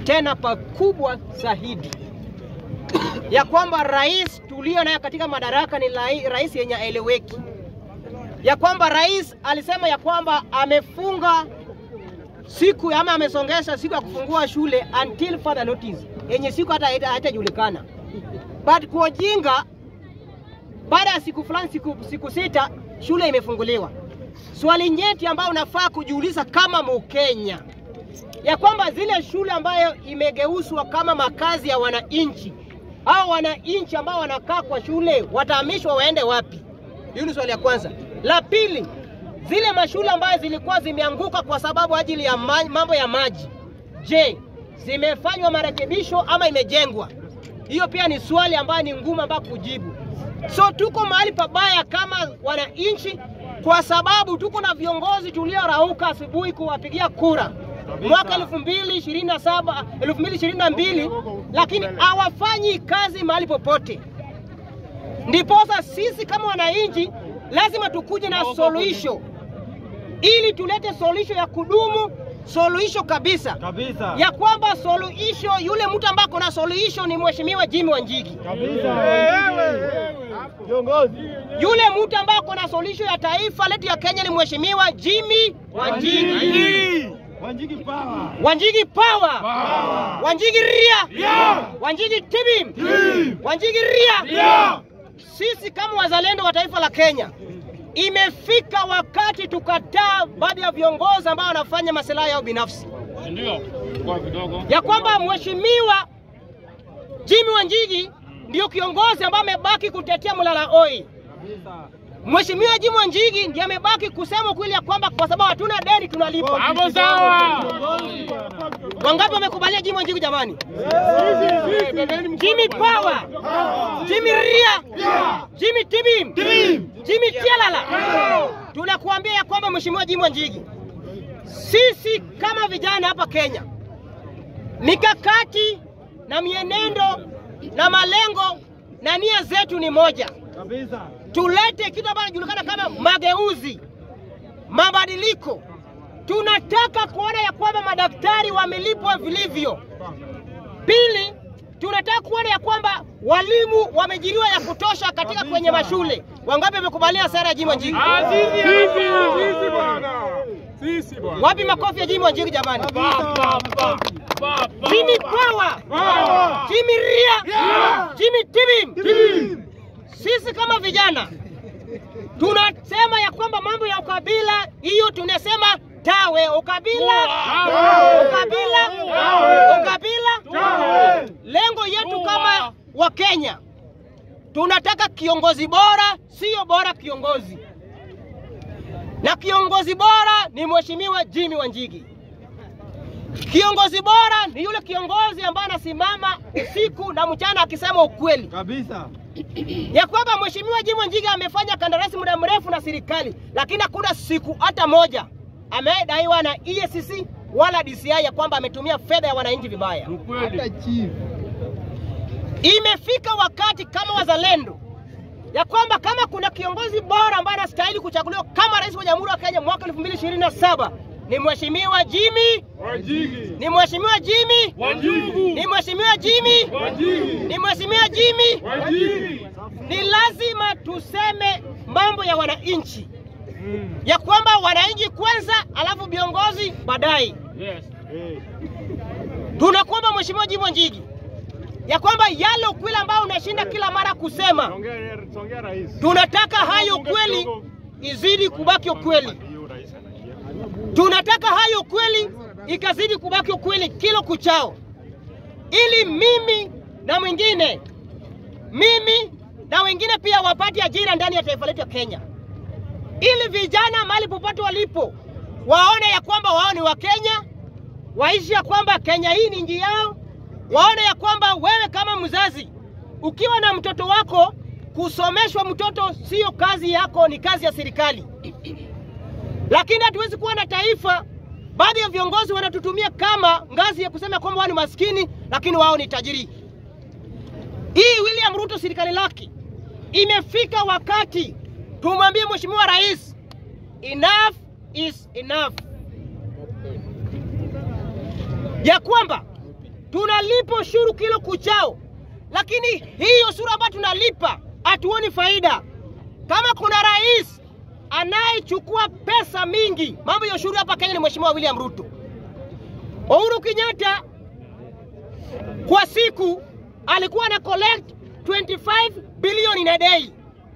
tena pakubwa zaidi ya kwamba rais tulio naye katika madaraka ni lai- rais yenye aeleweki, ya kwamba rais alisema ya kwamba amefunga siku ama amesongesha siku ya kufungua shule until further notice, yenye siku hata haita- haitajulikana. But kwa ujinga, baada ya siku fulani, siku, siku sita, shule imefunguliwa. Swali nyeti ambayo unafaa kujiuliza kama Mkenya ya kwamba zile shule ambayo imegeuzwa kama makazi ya wananchi au wananchi ambao wanakaa kwa shule watahamishwa waende wapi? Hiyo ni swali ya kwanza. La pili, zile mashule ambayo zilikuwa zimeanguka kwa sababu ajili ya ma mambo ya maji, je, zimefanywa marekebisho ama imejengwa? Hiyo pia ni swali ambayo ni ngumu ambayo kujibu. So tuko mahali pabaya kama wananchi, kwa sababu tuko na viongozi tuliorauka asubuhi kuwapigia kura mwaka 2027 2022, lakini hawafanyi kazi mahali popote. Ndiposa sisi kama wananchi lazima tukuje na suluhisho ili tulete suluhisho ya kudumu, suluhisho kabisa Kabisa. ya kwamba suluhisho, yule mtu ambaye ako na suluhisho ni Mheshimiwa Jimmy Wanjigi. Kiongozi. Yule mtu ambaye ako na suluhisho ya taifa letu ya Kenya ni Mheshimiwa Jimmy Wanjigi. Wanjigi power. Wanjigi power. Wanjigi ria. Wanjigi tibim. Wanjigi ria. Sisi kama wazalendo wa taifa la Kenya, imefika wakati tukataa baadhi ya viongozi ambao wanafanya masilahi yao binafsi, Ndio. Kwa kidogo. ya kwamba Mheshimiwa Jimmy Wanjigi ndio kiongozi ambaye amebaki kutetea mlala oi. Mheshimiwa Jimmy Wanjigi ndiye amebaki kusema ukweli ya kwamba kwa sababu hatuna deni tunalipa. Hapo sawa. Wangapi wamekubalia Jimmy Wanjigi jamani? Jimmy Power, Jimmy Ria, Jimmy Tibim, Jimmy Tialala. Tunakuambia ya kwamba Mheshimiwa Jimmy Wanjigi, sisi kama vijana hapa Kenya, mikakati na mienendo na malengo na nia zetu ni moja, Kabisa. tulete kitu ambacho kinajulikana kama mageuzi, mabadiliko. Tunataka kuona ya kwamba madaktari wamelipwa vilivyo. Pili, tunataka kuona ya kwamba walimu wamejiriwa ya kutosha katika kwenye mashule. Wangapi wamekubalia sera ya Jimmy Wanjigi? Ah, sisi hapa. Sisi bwana. Sisi bwana. Wapi makofi ya Jimmy Wanjigi jamani? Baba. Baba. Jimmy Power, Power. Jimmy Ria, Jimmy Tibim. Sisi kama vijana tunasema ya kwamba mambo ya ukabila hiyo tunasema tawe ukabila, ukabila, ukabila. Lengo yetu kama Wakenya tunataka kiongozi bora, sio bora kiongozi, na kiongozi bora ni Mheshimiwa Jimmy Wanjigi. Kiongozi bora ni yule kiongozi ambaye anasimama usiku na mchana akisema ukweli Kabisa. ya kwamba Mheshimiwa Jimmy Wanjigi amefanya kandarasi muda mrefu na serikali, lakini hakuna siku hata moja amedaiwa na EACC wala DCI ya kwamba ametumia fedha ya wananchi vibaya. Ukweli. chief. Imefika wakati kama wazalendo ya kwamba kama kuna kiongozi bora ambaye anastahili kuchaguliwa kama rais wa Jamhuri ya Kenya mwaka 2027 ni Mheshimiwa Jimmy, Wanjigi. ni Mheshimiwa Jimmy, Wanjigi. ni Mheshimiwa Jimmy, Wanjigi. ni Mheshimiwa Jimmy. Wanjigi. Ni lazima tuseme mambo ya wananchi Mm. ya kwamba wananchi kwanza, alafu viongozi baadaye. Yes. Tunakuomba Mheshimiwa Jimmy Wanjigi ya kwamba yale ukweli ambao unashinda kila mara kusema, Songea songea rais. tunataka hayo ukweli izidi kubaki ukweli. Tunataka hayo ukweli ikazidi kubaki ukweli kila kuchao, ili mimi na mwingine, mimi na wengine pia wapate ajira ndani ya taifa letu ya Kenya, ili vijana mahali popote walipo waone ya kwamba wao ni Wakenya, waishi ya kwamba Kenya hii ni nchi yao, waone ya kwamba wewe kama mzazi ukiwa na mtoto wako, kusomeshwa mtoto sio kazi yako, ni kazi ya serikali. Lakini hatuwezi kuwa na taifa, baadhi ya viongozi wanatutumia kama ngazi ya kusema kwamba wao ni maskini, lakini wao ni tajiri. Hii William Ruto serikali lake imefika wakati tumwambie Mheshimiwa Rais, enough is enough, ya kwamba tunalipa ushuru kilo kuchao, lakini hii ushuru ambayo tunalipa hatuoni faida. Kama kuna rais anayechukua pesa mingi, mambo ya ushuru hapa Kenya ni Mheshimiwa William Ruto. Uhuru Kenyatta kwa siku alikuwa ana collect 25 billion in a day.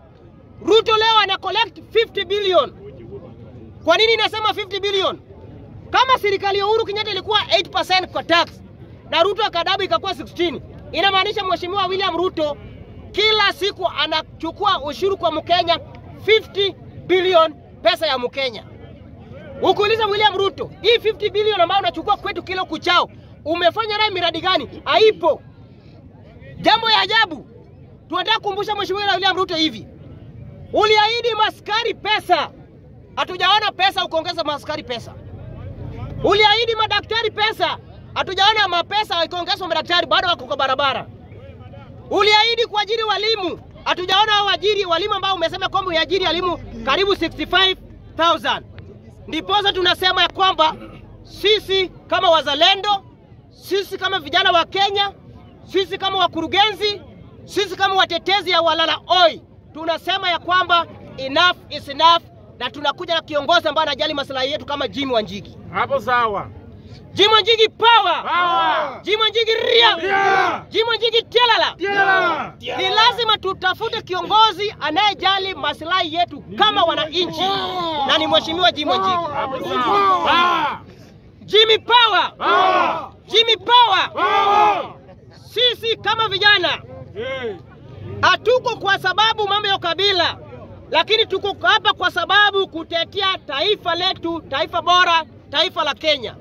Ruto leo ana collect 50 billion. Kwa nini nasema 50 billion? Kama serikali ya Uhuru Kenyatta ilikuwa 8% kwa tax na Ruto akadabu ikakuwa 16, inamaanisha Mheshimiwa William Ruto kila siku anachukua ushuru kwa Mkenya 50 billion pesa ya Mkenya. Ukiuliza William Ruto, hii 50 billion ambayo unachukua kwetu kilo kuchao, umefanya naye miradi gani? Haipo. Jambo ya ajabu, tunataka kukumbusha Mheshimiwa William Ruto hivi, uliahidi maskari pesa, hatujaona pesa ukiongeza maskari pesa. Uliahidi madaktari pesa, hatujaona mapesa ikiongezwa madaktari, bado wako kwa barabara. Uliahidi kuajiri walimu, hatujaona hao waajiri walimu ambao umesema kwamba uliajiri walimu karibu 65,000. Ndiposa tunasema ya kwamba sisi kama wazalendo, sisi kama vijana wa Kenya, sisi kama wakurugenzi, sisi kama watetezi ya walala oi, tunasema ya kwamba enough is enough, na tunakuja na kiongozi ambaye anajali maslahi yetu kama Jimmy Wanjigi. Hapo sawa. Jimmy Wanjigi power! Power! Jimmy Wanjigi ria! Ria! Jimmy Wanjigi tialala! Tiala! Ni lazima tutafute kiongozi anayejali maslahi yetu kama wananchi, na ni Mheshimiwa Jimmy Wanjigi. Hapo sawa. Power! Jimmy power! Power! Jimmy power! Power! Sisi kama vijana Eh. hatuko kwa sababu mambo ya ukabila, lakini tuko hapa kwa sababu kutetea taifa letu, taifa bora, taifa la Kenya.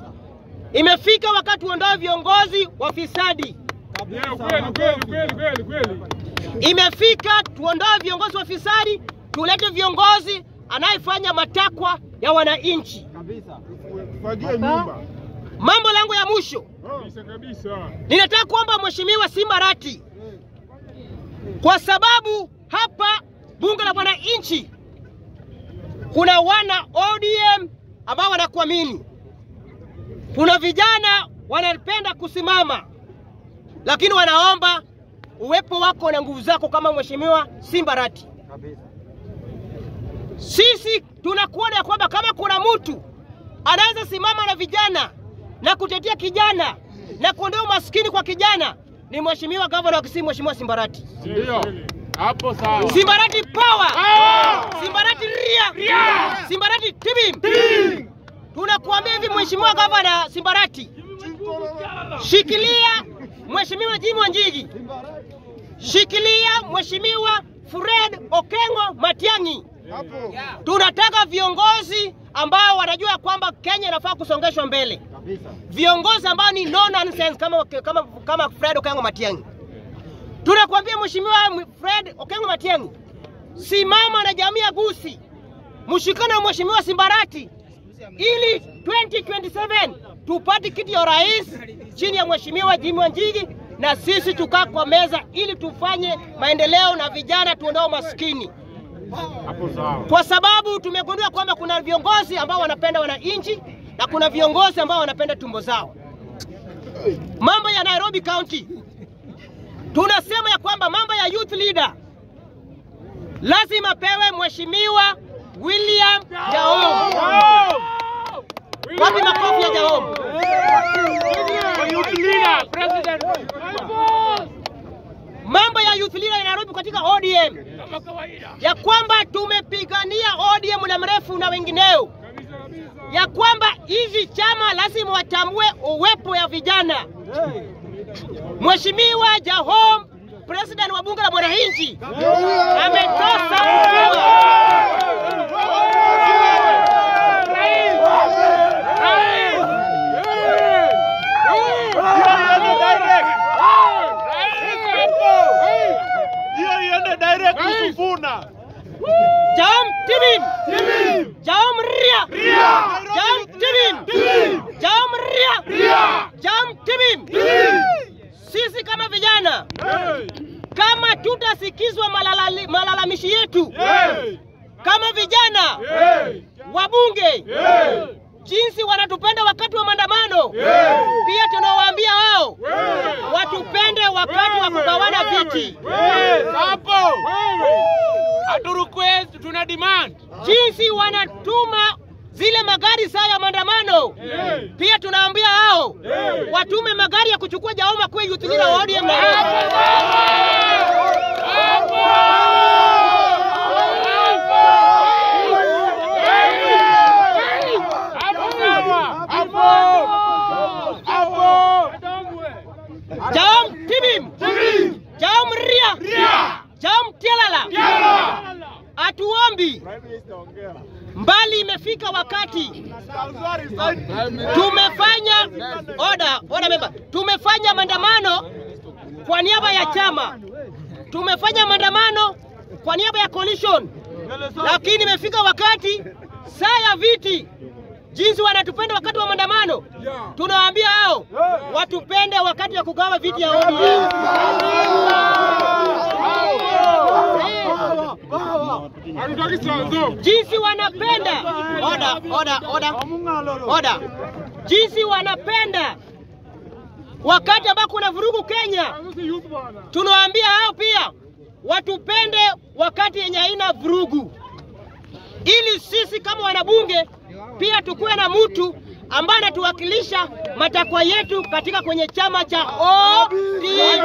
Imefika wakati tuondoe viongozi wafisadi. Yeah, kweli kweli kweli kweli kweli. Imefika tuondoe viongozi wafisadi, tulete viongozi anayefanya matakwa ya wananchi. Fagie nyumba. Mambo langu ya mwisho, Kabisa kabisa. ninataka kuomba Mheshimiwa Simba Arati, kwa sababu hapa bunge la wananchi kuna wana ODM ambao wanakuamini, kuna vijana wanapenda kusimama, lakini wanaomba uwepo wako na nguvu zako kama Mheshimiwa Simba Arati. Sisi tunakuona ya kwamba kama kuna mtu anaweza simama na vijana na kutetea kijana na kuondoa umaskini kwa kijana ni Mheshimiwa Gavana wa Kisii, Mheshimiwa Simbarati. Ndio. Hapo sawa. Simbarati power! Power! Simbarati ria! Ria! Simbarati tibim! Tunakuambia hivi Mheshimiwa Gavana Simbarati, shikilia Mheshimiwa Jimmy Wanjigi, shikilia Mheshimiwa Fred Okengo Matiang'i. Hapo. Tunataka viongozi ambao wanajua kwamba Kenya inafaa kusongeshwa mbele, Kabisa. viongozi ambao ni no nonsense kama, kama, kama Fred Okengo Matiang'i. Tunakuambia Mheshimiwa Fred Okengo Matiang'i, simama na jamii ya Gusii, mshikane na Mheshimiwa Simbarati ili 2027 tupate kiti ya rais chini ya Mheshimiwa Jimmy Wanjigi, na sisi tukaa kwa meza ili tufanye maendeleo na vijana tuondoe maskini Hapo sawa. kwa sababu tumegundua kwamba kuna viongozi ambao wanapenda wananchi na kuna viongozi ambao wanapenda tumbo zao. Mambo ya Nairobi County, tunasema ya kwamba mambo ya youth leader lazima pewe Mheshimiwa William Jaom. Wapi makofi ya Jaom? Youth leader, president. Mambo ya youth leader ya Nairobi katika ODM Kama kawaida. ya kwamba tumepigania ODM muda mrefu na wengineo Kabisa kabisa. ya kwamba hizi chama lazima watambue uwepo ya vijana. Mheshimiwa Jahom, president wa bunge la mwananchi, ametosa Hiyo iende direct Sifuna. Jahom Tibim, Jahom Ria, Jahom Tibim, Jahom Ria, Jahom Tibim. Sisi kama vijana, kama tutasikizwa malalali- malalamishi yetu kama vijana wabunge jinsi wanatupenda wakati wa maandamano, pia tunawaambia wao tuna demand. jinsi wanatuma zile magari saa ya maandamano. Pia tunaambia hao watume magari ya kuchukua Jahoma kwa youth leader wa ODM Nairobi. Jahom Tibim, Jahom Ria, Jahom Tialala, atuombi mbali. Imefika wakati tumefanya oda oda member, tumefanya maandamano kwa niaba ya chama, tumefanya maandamano kwa niaba ya coalition, lakini imefika wakati saa ya viti, jinsi wanatupenda wakati wa maandamano, tunawaambia hao watupende wakati wa kugawa viti ya ODM. Hatutaki sanzo. jinsi wanapenda oda oda oda oda, jinsi wanapenda wakati ambao kuna vurugu Kenya. Sisi youth bwana. Tunawaambia hao pia watupende wakati yenye haina vurugu, ili sisi kama wanabunge pia tukuwe na mtu ambaye anatuwakilisha matakwa yetu katika kwenye chama cha ODM.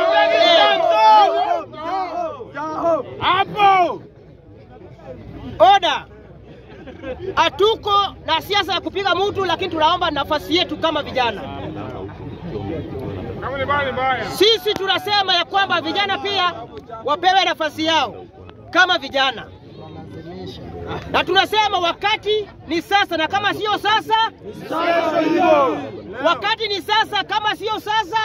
Hapo. Oda, hatuko na siasa ya kupiga mtu, lakini tunaomba nafasi yetu kama vijana. Kama ni mbaya ni mbaya. Sisi tunasema ya kwamba vijana pia wapewe nafasi yao kama vijana, na tunasema wakati ni sasa, na kama sio sasa, wakati ni sasa, kama sio sasa,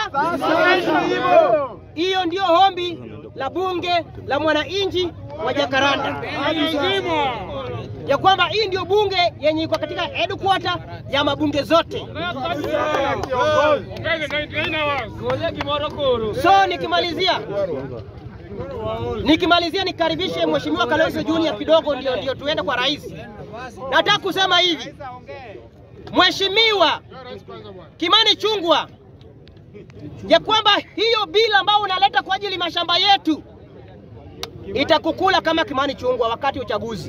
hiyo ndio ombi la bunge la mwananchi wa Jakaranda, Lazima. ya kwamba hii ndio bunge yenye iko katika headquarter ya mabunge zote. Kenya 99 hours. So nikimalizia nikimalizia nikaribishe Mheshimiwa Kalonzo Junior kidogo, ndio ndio tuende kwa rais. Nataka kusema hivi, Mheshimiwa Kimani Chungwa, ya kwamba hiyo bila ambayo unaleta kwa ajili mashamba yetu itakukula kama Kimani Chungwa wakati wa uchaguzi.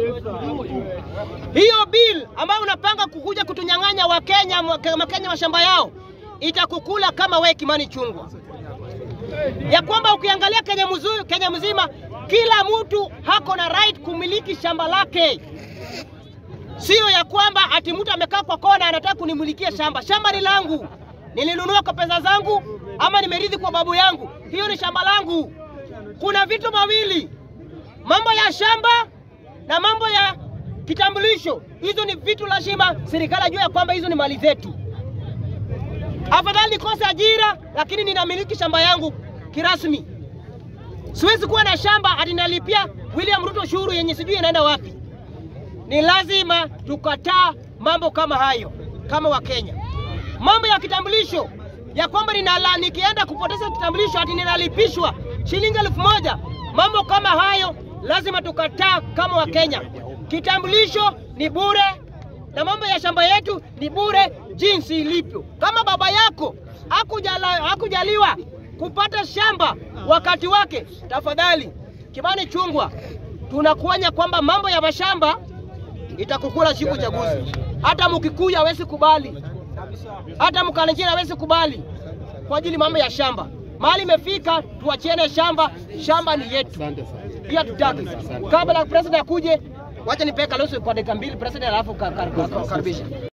Hiyo bill ambayo unapanga kukuja kutunyang'anya Wakenya Wakenya mashamba yao itakukula kama we Kimani Chungwa ya kwamba ukiangalia Kenya, mzuri, Kenya mzima kila mtu hako na right kumiliki shamba lake, sio ya kwamba ati mtu amekaa kwa kona anataka kunimilikia shamba. Shamba ni langu, nilinunua kwa pesa zangu ama nimerithi kwa babu yangu, hiyo ni shamba langu. Kuna vitu mawili, mambo ya shamba na mambo ya kitambulisho. Hizo ni vitu lazima serikali ajue ya kwamba hizo ni mali zetu. Afadhali nikose ajira, lakini ninamiliki shamba yangu kirasmi. Siwezi kuwa na shamba ati nalipia William Ruto ushuru yenye sijui inaenda wapi. Ni lazima tukataa mambo kama hayo kama Wakenya. Mambo ya kitambulisho ya kwamba ninala, nikienda kupoteza kitambulisho ati ninalipishwa shilingi elfu moja. Mambo kama hayo lazima tukataa kama Wakenya. Kitambulisho ni bure na mambo ya shamba yetu ni bure jinsi ilivyo. Kama baba yako hakujala, hakujaliwa kupata shamba wakati wake, tafadhali Kimani Chungwa, tunakuonya kwamba mambo ya mashamba itakukula siku chaguzi. Hata Mkikuyu hawezi kubali, hata Mkalenjin hawezi kubali kwa ajili mambo ya shamba. Mahali imefika, tuachiene shamba, shamba ni yetu pia tutaki. Kabla president akuje, wacha nipee Kalonzo kwa dakika mbili president, alafu karibisha.